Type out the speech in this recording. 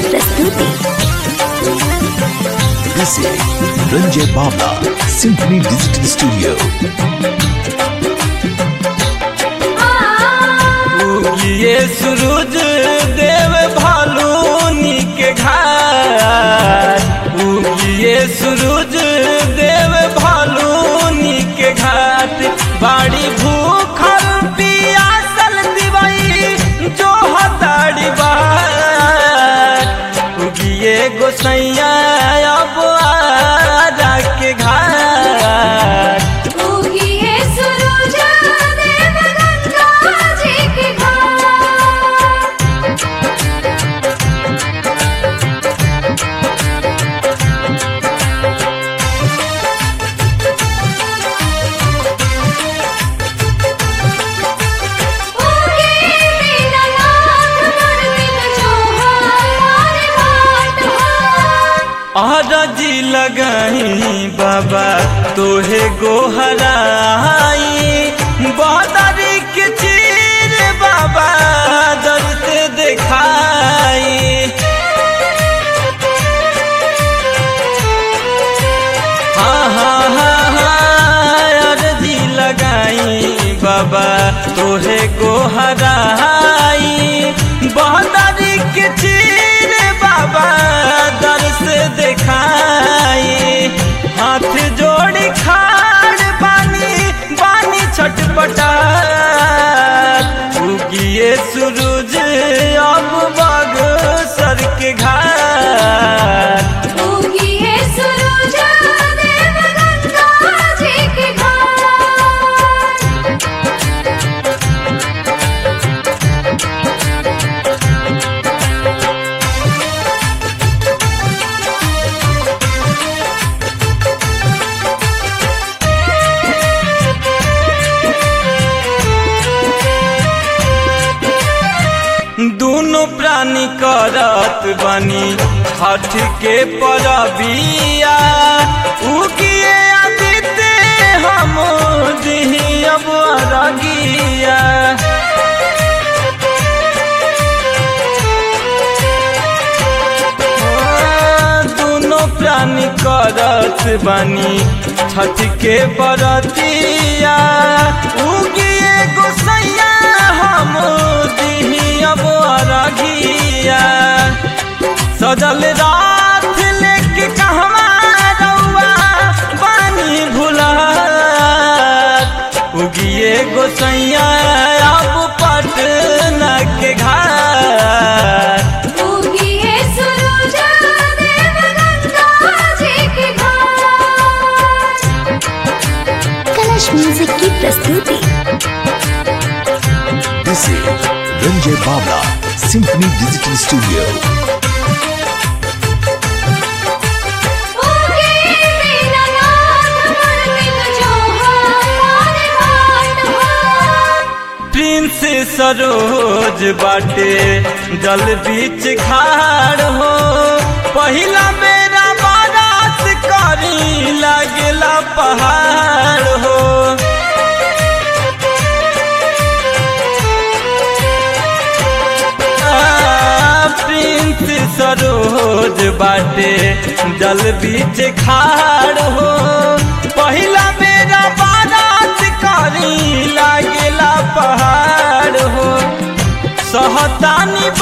प्रस्तुति This is Ranjay Bhavla, Symphony Digital Studio. ये सूरज देव भालूनी के घाट ये सूरज देव भालूनी के घाट बाड़ी भूखल पियासल दिवई जो हताड़ी बाट ये गोसैया अब आरा के घाट उगिए सूरज देव गंगा जी के घाट उगे दीनानाथ मंदिर चौहान घाट हो अरजी लगही बाबा तोहे गोहराई बदरी के चीर बाबा दर्द देखाई हाँ हाँ हाँ हाँ अरजी लगाई बाबा तोहे गोहराई बहदरी के चीर बाबा दर से देखाई हाथ जोड़ी खाड़ बानी बानी छटपटा उगिए सूरज अब बग सर के घाट उगिए सूरज देव गंगा जी के घाट दोनों प्राणी करत बनी हठ के परबिया उगिए आदित्य हम दिही अब अरगिया दोनों प्राणी करत बनी छठ के बरतिया उगिए गोसैया हम दिही अब अरगिया सजल रात लेके कहवा रउआ पानी भुला उगिए गोसैया अब पटना के घाट उगिए सूरज देव गंगा जी के घाट कलश म्यूजिक की प्रस्तुति This is Ranjay Bhavla, Symphony Digital Studio. उगे दीनानाथ मंदिर चौहान घाट हो प्रिंस सरोज बाटे जल बीच खाड़ हो पहिला मेरा बारात करी लागला पहाड़ हो आ, प्रिंस सरोज बाटे जल बीच खाड़ हो पहिला मेरा बारात करी लागेला पहाड़ हो सहतानी